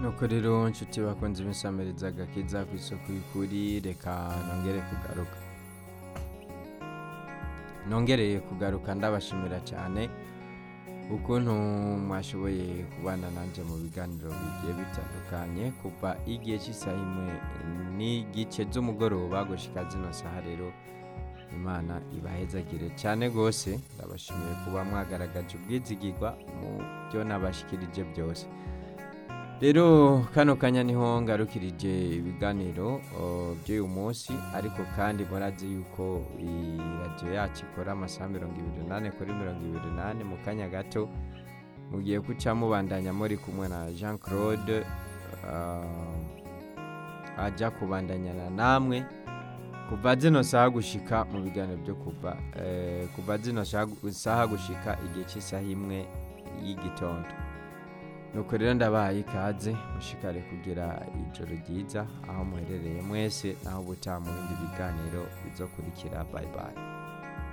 nuko rero nshuti bakunze imisamiriza agakiza ku isoko y'ukuri reka nongere kugaruka nongereye kugaruka ndabashimira cyane ukuntu mwashoboye kubana nanjye mu biganiro bigiye bitandukanye kuva igihe cy'isaha imwe n'igice z'umugoroba gushyika zino saha rero imana ibahezagire cyane rwose ndabashimiye kuba mwagaragaje ubwizigirwa mu byo nabashyikirije byose rero kano kanya niho ngarukirije ibiganiro o, by'uyu munsi ariko kandi murazi yuko iyi radiyo yacu ikora amasaha mirongo ibiri n'ane kuri mirongo ibiri n'ane mu kanya gato mugiye guca mubandanya muri kumwe na jean claude ah, ajya kubandanyana namwe kuva zino saha gushika mu biganiro byo kuva eh, kuva zino saha- saha gushika igihe cy'isaha imwe y'igitondo nuko rero ndabaye ikaze mushikare kugira ijoro ryiza aho muherereye mwese naho ubutaha mu bindi biganiro bizokurikira bye bye